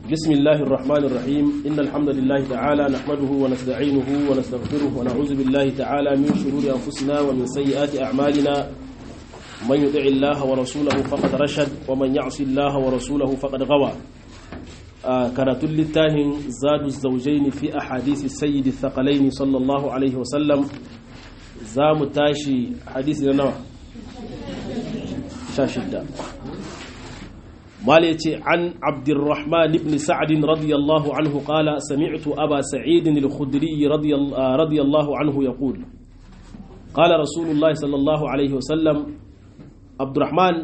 بسم الله الرحمن الرحيم إن الحمد لله تعالى نحمده ونستعينه ونستغفره ونعوذ بالله تعالى من شرور أنفسنا ومن سيئات أعمالنا من يطع الله ورسوله فقد رشد ومن يعص الله ورسوله فقد غوى آه كانت للتاهن زاد الزوجين في أحاديث السيد الثقلين صلى الله عليه وسلم زام تاشي حديث لنا شاشدة مالتي عن عبد الرحمن بن سعد رضي الله عنه قال سمعت أبا سعيد الخدري رضي, رضي الله عنه يقول قال رسول الله صلى الله عليه وسلم عبد الرحمن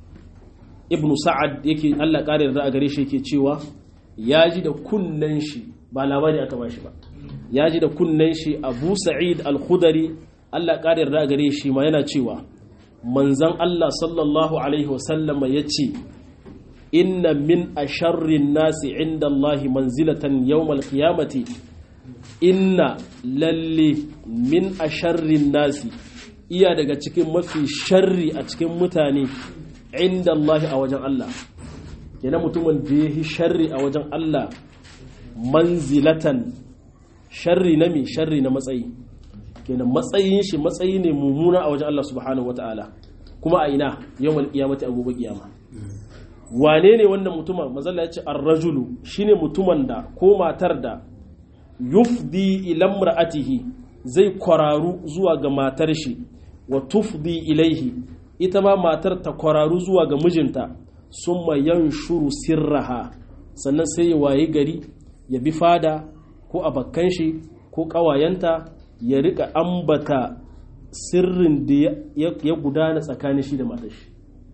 ابن سعد yake Allah kare da gare shi yake cewa ya ji da kunnen shi ba labari aka ba shi ba ya ji da kunnen shi Abu Sa'id Al-Khudri Allah kare da gare shi ma yana cewa manzon Allah sallallahu alaihi wasallama yace inna min asharrin nasi inda Allahi manzilatan yawmal qiyamati inna lalle min asharrin nasi iya daga cikin mafi sharri a cikin mutane inda Allahi a wajen Allah kenan mutumin da ya yi sharri a wajen Allah manzilatan sharri na mi sharri na matsayi kenan matsayin shi matsayi ne mummuna a wajen Allah subhanahu wataala kuma a ina yawmal qiyamati a gobe kiyama wane ne wannan mutumin mazalla ya ce arrajulu shine mutumin da ko matar da yufdi ilan ra'atihi zai kwararu zuwa ga matar shi wa tufdi ilaihi ita ma matar ta kwararu zuwa ga mijinta summa yanshuru sirraha sannan sai ya waye gari ya bi fada ko abakkan shi ko ƙawayenta ya rika ambata sirrin da ya gudana tsakanin shi da matar shi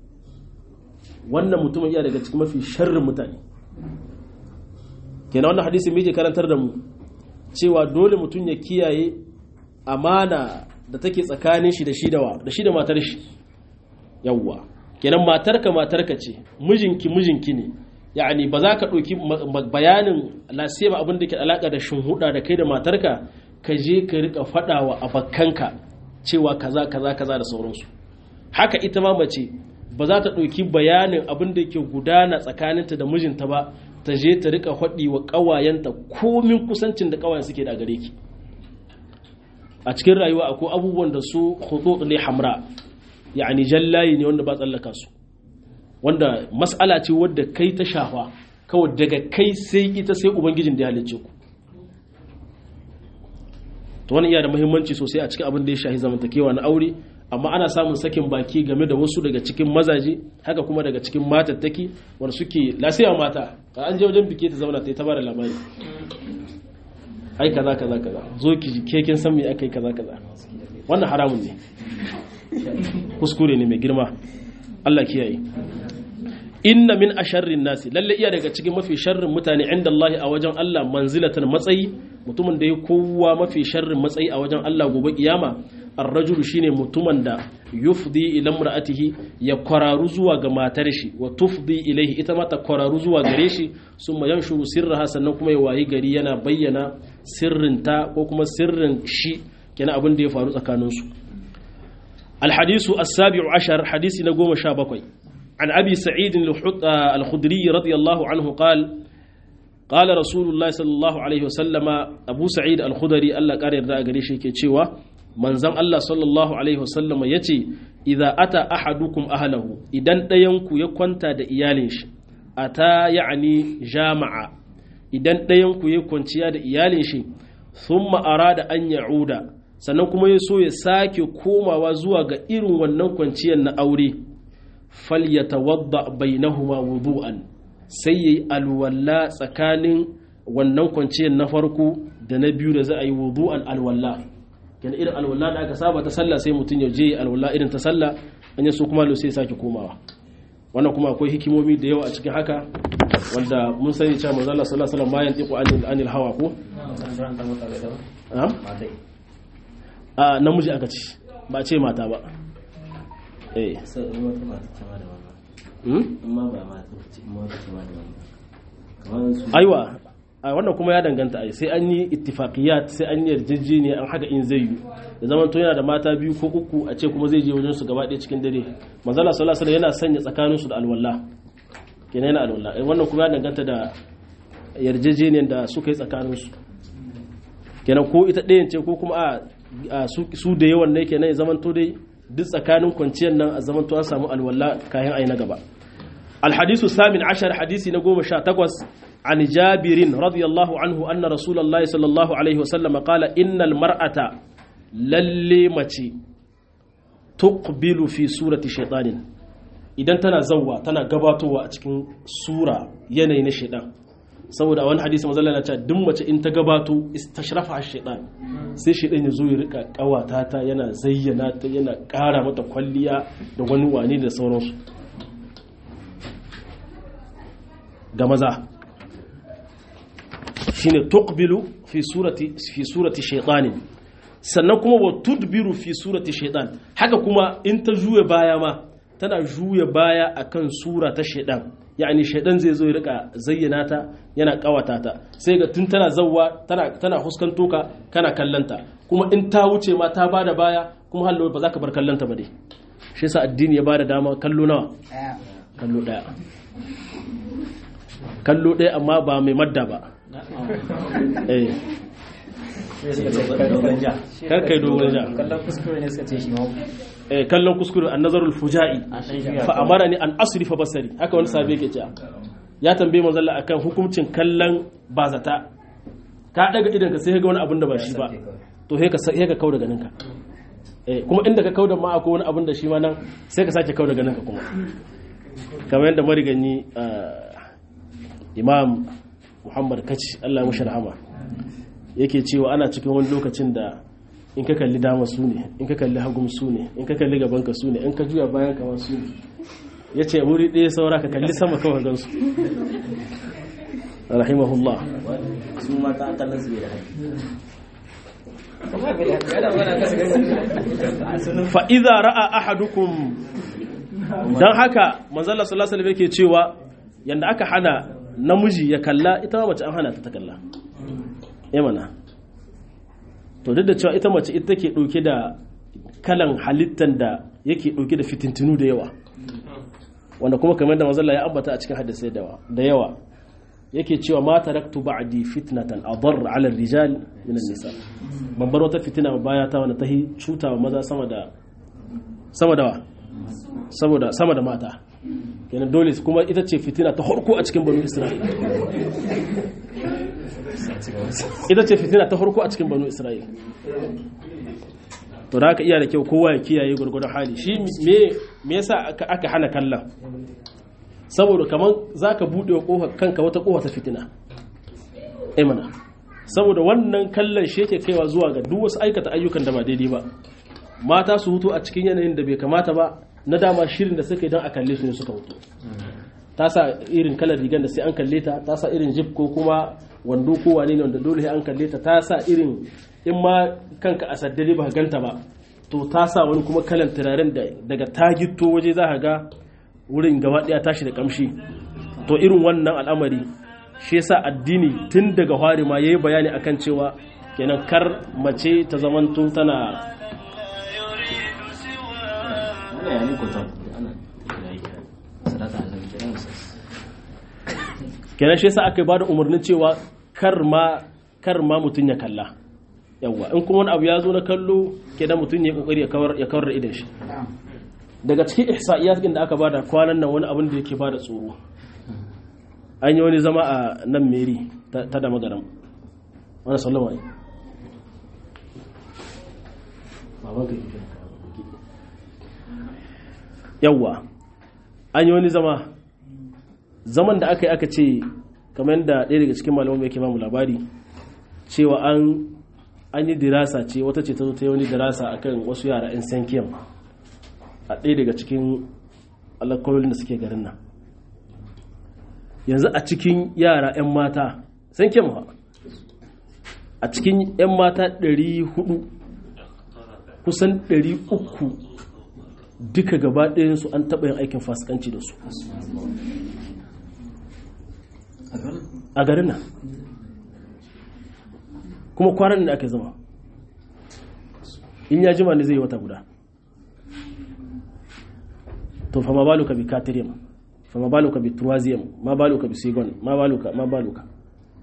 wannan mutumin iya daga cikin mafi sharrin mutane kenan wannan hadisi mai karantar da mu cewa dole mutum ya kiyaye amana da take tsakanin shi da shi da da shi da matar shi yawwa kenan matarka matarka ce mijinki mijinki ne yani ba za ka ɗauki bayanin lasema abin da ke alaƙa da shinhuda da kai da matarka ka je ka rika faɗawa abakkanka cewa kaza kaza kaza da sauransu haka ita ma mace ba za ta ɗauki bayanin abin da ke gudana tsakaninta da mijinta ba ta je ta rika haɗi wa ƙawayenta komin kusancin da ƙawayen suke da gare ki a cikin rayuwa akwai abubuwan da su hudu ne hamra yani jallayi ne wanda ba tsallaka su wanda mas'ala ce wadda kai ta shafa kawai daga kai sai ita sai ubangijin da ya halicce ku to wani iya da muhimmanci sosai a cikin abin da ya shahi zamantakewa na aure amma ana samun sakin baki game da wasu daga cikin mazaje haka kuma daga cikin matattaki wanda suke lasiya mata ka an je wajen biki ta zauna ta yi ta bada labari ai kaza kaza kaza zo ki ji ke kin san me akai kaza kaza wannan haramun ne kuskure ne mai girma Allah kiyaye inna min asharrin nasi lalle iya daga cikin mafi sharrin mutane inda Allah a wajen Allah manzilatan matsayi mutumin da ya kowa mafi sharrin matsayi a wajen Allah gobe kiyama arrajulu shine mutumin da yufdi ila imra'atihi ya kwararu zuwa ga matar shi wa tufdi ilaihi ita ma ta kwararu zuwa gare shi summa yanshuru sirraha sannan kuma ya wayi gari yana bayyana sirrinta ko kuma sirrin shi kenan abin da ya faru tsakanin su الحديث السابع عشر حديث نقوم شابكوي عن أبي سعيد الخدري رضي الله عنه قال قال رسول الله صلى الله عليه وسلم أبو سعيد الخدري الله قال يرضى قريشي كتشيوا manzon Allah sallallahu Alaihi wasallama ya ce, "Iza ata ahadukum ahalahu idan ɗayanku ya kwanta da iyalin shi, a ta ya'ani jama'a, idan ɗayanku ya kwanciya da iyalin shi, sun ma'ara da an ya'uda, sannan kuma ya so ya sake komawa zuwa ga irin wannan kwanciyar na aure, fal ya tawadda bainahuma wudu'an sai ya yi alwalla tsakanin wannan kwanciyar na farko da na biyu da za a yi wudu'an alwalla. kenan irin alwala da aka saba ta sallah sai mutum ya je alwala irin ta sallah an yi su kuma lo sai sake komawa wannan kuma akwai hikimomi da yawa a cikin haka wanda mun sani cewa manzo Allah sallallahu alaihi wasallam ma yantiqu anil anil hawa ko a namiji aka ci ba ce mata ba eh aiwa a wannan kuma ya danganta ai sai an yi ittifaqiyat sai an yi yarjejeniya an haka in zai yi da zaman to yana da mata biyu ko uku a ce kuma zai je wajen su gaba ɗaya cikin dare manzala sallallahu alaihi yana sanya tsakanin su da alwala kenan yana alwala wannan kuma ya danganta da yarjejeniyar da suka yi tsakaninsu kenan ko ita ɗayan ce ko kuma a su da yawan ne kenan ya zamanto dai duk tsakanin kwanciyar nan a zamanto an samu alwala kayan ayi na gaba الحديث الثامن عشر حديث نقوم شاتقوس عن جابر رضي الله عنه أن رسول الله صلى الله عليه وسلم قال إن المرأة للي متي تقبل في سورة شيطان idan tana zawwa tana gabatowa a cikin sura yanayi na shaidan saboda a wani hadisi mazalla na cewa duk mace in ta gabato istashrafa shaidan sai shaidan ya zo ya rika kawata ta yana zayyana ta yana kara mata kwalliya da wani wani da sauransu ga maza shine tuqbilu fi surati fi surati shaytanin sannan kuma wa tudbiru fi surati shaytan haka kuma in ta juya baya ma tana juya baya akan sura ta shaytan yani shaytan zai zo ya rika zayyana ta yana kawata ta sai ga tun tana zawwa tana tana huskanto ka kana kallanta kuma in ta wuce ma ta bada baya kuma hallo ba za ka bar kallanta ba dai shi yasa addini ya bada dama kallo nawa kallo daya kallo ɗaya amma ba mai madda ba kar kai dogon ja kallon kuskure ne suka ce shi ma kallon kuskure an nazarul fuja'i fa amara ni an asrifa basari haka wani sabi yake cewa ya tambaye manzo Allah akan hukuncin kallon bazata ka daga idan ka sai ga wani abin da ba shi ba to sai ka sai ka kauda ganin ka kuma inda ka kauda ma akwai wani abin da shi ma nan sai ka sake kauda ganin ka kuma kamar yadda mariganyi imam muhammad kaci allah mashi rahama yake cewa ana cikin wani lokacin da in ka kalli dama su ne in ka kalli hagum su ne in ka kalli gabanka su ne in ka juya bayan kama su ne ya ce wuri ɗaya saura ka kalli sama kawai gansu rahimahullah su mata kallon su bai da fa'iza ra'a ahadukum don haka manzala sallallahu alaihi yake cewa yanda aka hana namiji ya kalla ita mace an hana ta ta kalla mana to duk da cewa ita mace ita ke ɗauke da kalan halittan da yake ɗauke da fitintinu da yawa wanda kuma kamar da mazalla ya ambata a cikin hadisai da yawa yake cewa ma taraktu ba'di fitnatan adar ala rijal min nisa ban bar wata fitina baya ta wanda tahi cutawa maza sama da sama da saboda sama da mata kenan dole kuma ita ce fitina ta harko a cikin banu isra'ila ita ce fitina ta harko a cikin banu isra'ila to da aka iya da kyau kowa ya kiyaye gwargwadon hali shi me yasa aka hana kallon saboda kamar za ka buɗe wa kanka wata ƙofa ta fitina imana saboda wannan kallon shi yake kaiwa zuwa ga duk wasu aikata ayyukan da ba daidai ba mata su hutu a cikin yanayin da bai kamata ba na dama shirin da suka yi don a kalle su ne suka hutu ta sa irin kalar rigar da sai an kalle ta ta sa irin jib ko kuma wando ko wane ne wanda dole sai an kalle ta ta sa irin in ma kanka a saddare ba ganta ba to ta sa wani kuma kalan turaren da daga tagito waje za ka ga wurin gaba daya tashi da kamshi to irin wannan al'amari shi yasa addini tun daga hwari ma yayi bayani akan cewa kenan kar mace ta zamanto tana kenan shi yasa aka bada umarnin cewa kar ma kar ma mutun ya kalla yawa in kuma wani abu ya zo na kallo kenan mutun ya kokari ya kawar ya kawar da idan shi daga cikin ihsa'iyat din da aka bada kwanan nan wani abin da yake bada tsoro an yi wani zama a nan meri ta da magaram wani sallama ne yawwa an yi wani zama zaman da aka yi aka ce kamar yadda ɗaya daga cikin malamun mai mamu labari cewa an an yi dirasa ce wata ce ta zo ta yi wani dirasa akan wasu yara 'yan sankiyam a ɗaya daga cikin alakwalolin da suke garin nan yanzu a cikin yara 'yan mata sankiyam ha a cikin 'yan mata 400 kusan 300 duka gaba ɗayansu an taɓa yin aikin fasikanci da su a garin nan kuma kwanan da aka zama in ya jima ne zai yi wata guda to fa ma baluka bi katiriyam fa ma baluka bi turwaziyam ma baluka bi sigon ma baluka ma baluka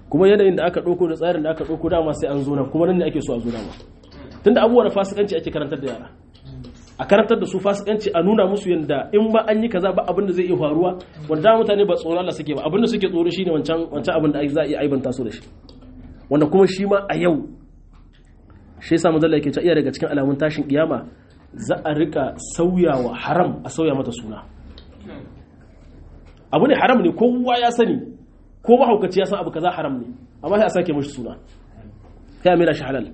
kuma yanayin da aka ɗauko da tsarin da aka ɗauko dama sai an zo nan kuma nan ne ake so a zo dama tunda abubuwa da fasikanci ake karantar da yara a karantar da su fasikanci a nuna musu yadda in ba an yi kaza ba abin da zai iya faruwa wanda mutane ba tsoron Allah suke ba abin da suke tsoro shine wancan wancan abin da za a iya aibanta su da shi wanda kuma shi ma a yau shi yasa manzo yake cewa iya daga cikin alamun tashin kiyama za a rika sauyawa haram a sauya mata suna abu ne haram ne kowa ya sani ko mahaukaci ya san abu kaza haram ne amma sai a sake mashi suna sai a mera shi halal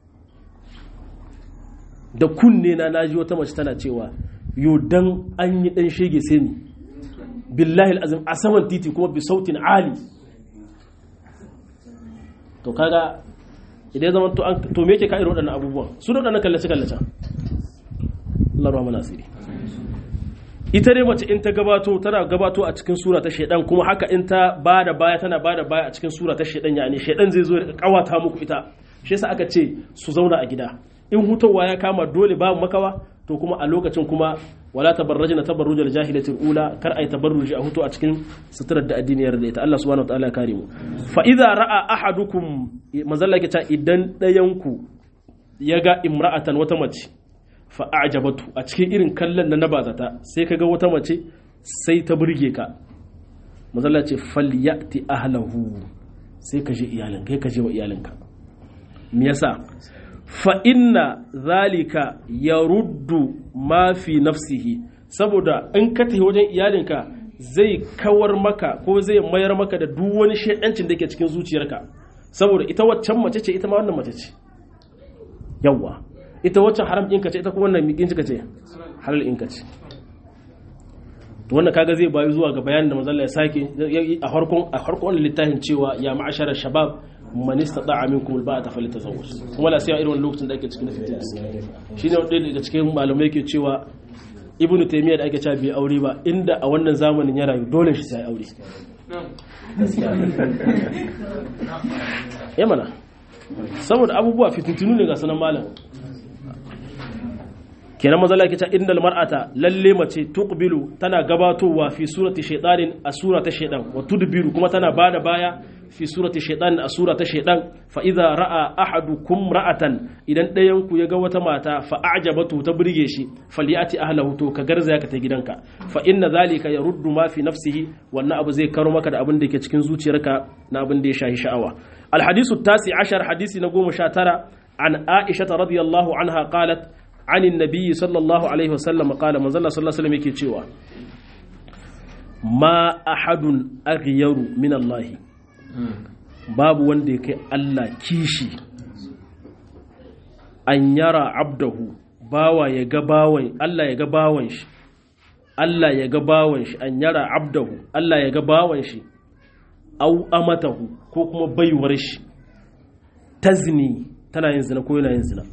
da kunne na naji wata mace tana cewa yo dan an yi dan shege sai ni billahi azim a saman titi kuma bi sautin ali to kaga idan zama to an to me yake ka irin waɗannan abubuwan su da waɗannan kallace kallace Allah ruwa mana asiri ita dai mace in ta gabato tana gabato a cikin sura ta shaidan kuma haka in ta bada baya tana bada baya a cikin sura ta shaidan yani shaidan zai zo ya kawata muku ita shi yasa aka ce su zauna a gida in hutawa ya kama dole babu makawa to kuma a lokacin kuma wala tabarrajna tabarrujal jahilatil ula kar ai tabarruji a hutu a cikin suturar da addiniyar da ita Allah subhanahu wataala ya kare mu fa idza ra'a ahadukum manzalla ke ta idan dayan ku yaga imra'atan wata mace fa a'jabatu a cikin irin kallon na nabazata sai kaga wata mace sai ta burge ka manzalla ce falyati ahlahu sai ka je iyalin kai ka je wa iyalinka me yasa fa inna zalika ya ruddu ma fi nafsihi saboda in ka tafi wajen iyalinka zai kawar maka ko zai mayar maka da duk wani shaidancin da ke cikin zuciyarka saboda ita waccan mace ce ita ma wannan mace ce yawwa ita waccan haram ɗinka ce ita kuma wannan miƙin ce halal ɗinka ce to wannan kaga zai bayu zuwa ga bayanin da manzon ya sake a farkon a farkon littafin cewa ya ma'ashara shabab man istata'a minkum alba'ata falyatazawwaj kuma la sai irin lokacin da ake cikin fitina shine wanda daga cikin malamai yake cewa ibnu taymiya da ake cewa bai aure ba inda a wannan zamanin ya rayu dole shi sai aure ya mana saboda abubuwa fitintunu ne ga sanan malam kenan maza la kita innal mar'ata lalle mace tuqbilu tana gabatowa fi surati shaytanin a surata shaydan wa tudbiru kuma tana bada baya fi surati shaytanin a surata shaydan fa idza ra'a ahadukum ra'atan idan ɗayan ku ya ga wata mata fa a'jabatu ta burge shi falyati ahlahu to ka garzaya ka ta gidanka fa inna zalika yaruddu ma fi nafsihi wannan abu zai karo maka da abin da yake cikin zuciyarka na abin da ya shahi sha'awa al hadisu tasi ashar hadisi na goma sha tara an aisha radiyallahu anha qalat عن النبي صلى الله عليه وسلم قال من الله صلى الله عليه وسلم yake cewa ma ahadun aghyaru min Allah babu wanda ya kai Allah kishi an yara abdahu bawa ya ga bawan Allah ya ga bawan shi Allah ya ga bawan shi an yara abdahu Allah ya ga bawan shi au amatahu ko kuma baiwar shi tazni tana yin zina ko yana yin zina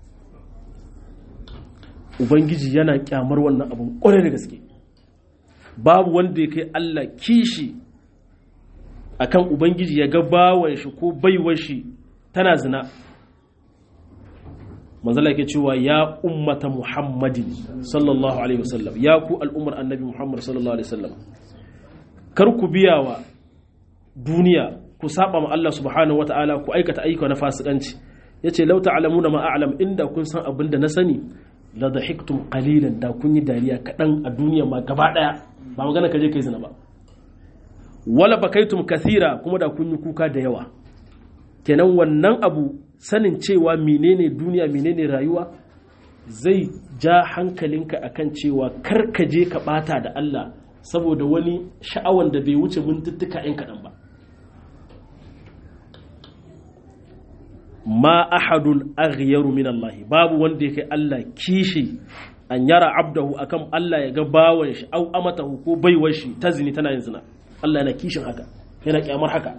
ubangiji yana kyamar wannan abin kwarai da gaske babu wanda ya kai Allah kishi akan ubangiji ya ga bawan shi ko baiwar shi tana zina manzala yake cewa ya ummata muhammadin sallallahu alaihi wasallam ya ku al'ummar annabi muhammad sallallahu alaihi wasallam kar ku biya wa duniya ku saba ma Allah subhanahu wata'ala ku aikata ayyuka na fasikanci yace law ta'lamuna ma a'lam inda kun san abin da na sani la dhahiktum qalilan da kun yi dariya kadan a duniya ma gaba daya ba magana kaje kai zina ba wala bakaitum kathira kuma da kun yi kuka da yawa kenan wannan abu sanin cewa menene duniya menene rayuwa zai ja hankalinka akan cewa kar ka je ka bata da Allah saboda wani sha'awan da bai wuce mintuttuka yan kaɗan ba ma ahadun aghyaru min Allah babu wanda yake Allah kishi an yara abdahu akan Allah ya ga bawan shi au amatahu ko baiwar shi ta zini tana yin zina Allah yana kishin haka yana kyamar haka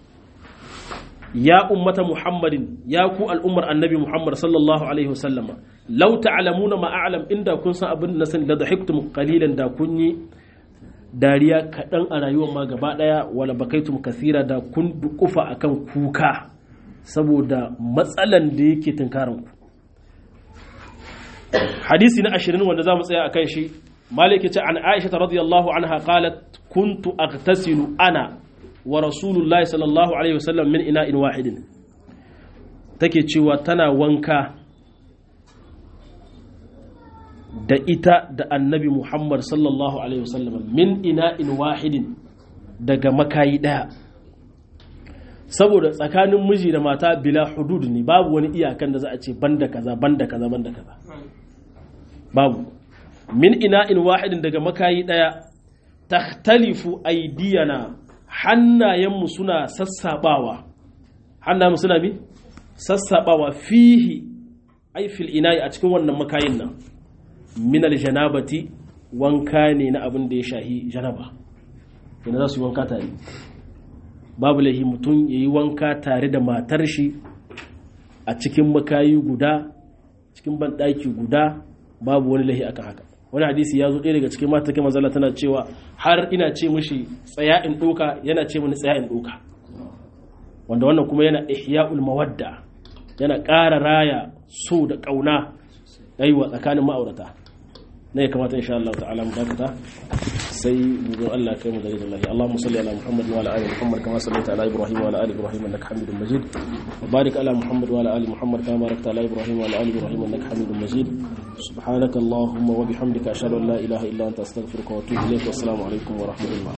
ya ummata muhammadin ya ku al'ummar annabi muhammad sallallahu alaihi wasallam law ta'lamuna ma a'lam inda kun san abin da sani la dhahiktum qalilan da kun yi dariya kaɗan a rayuwar ma gaba ɗaya wala bakaitum kasira da kun dukufa akan kuka saboda matsalan da yake tunkarin ku hadisi na ashirin wanda za mu tsaya akan shi malik ce an aisha radiyallahu anha qalat kuntu aghtasilu ana wa rasulullahi sallallahu alaihi wasallam min ina'in wahidin take cewa tana wanka da ita da annabi Muhammad sallallahu alaihi wasallam min ina'in wahidin daga makayi daya saboda tsakanin miji da mata bila hudud ne babu wani iyakan da za a ce banda kaza banda kaza banda kaza babu min ina'in wahidin daga makayi daya takhtalifu aidiyana hannayenmu suna sassabawa hannayenmu suna bi sassabawa fihi ai fil ina'i a cikin wannan makayin nan min aljanabati wanka ne na abin da ya shahi janaba yana za su yi wanka tare babu laihi mutum ya yi wanka tare da matar shi a cikin makayi guda cikin banɗaki guda babu wani laihi akan haka wani hadisi ya zo ɗaya daga cikin mata kai mazala tana cewa har ina ce mishi tsaya in ɗoka yana ce mini tsaya in ɗoka wanda wannan kuma yana ihya'ul mawadda yana ƙara raya so da ƙauna aiwa tsakanin ma'aurata na ya kamata insha Allah ta'ala mu dakata sai bugun Allah kai mu da rizal lahi Allahumma salli ala Muhammad wa ala ali Muhammad kama sallaita ala Ibrahim wa ala ali Ibrahim innaka Hamidum Majid wa barik ala Muhammad wa ala ali Muhammad kama barakta ala Ibrahim wa ala ali Ibrahim innaka Hamidum Majid subhanaka Allahumma wa bihamdika ashhadu an la ilaha illa anta astaghfiruka wa atubu ilayk wa assalamu alaikum wa rahmatullah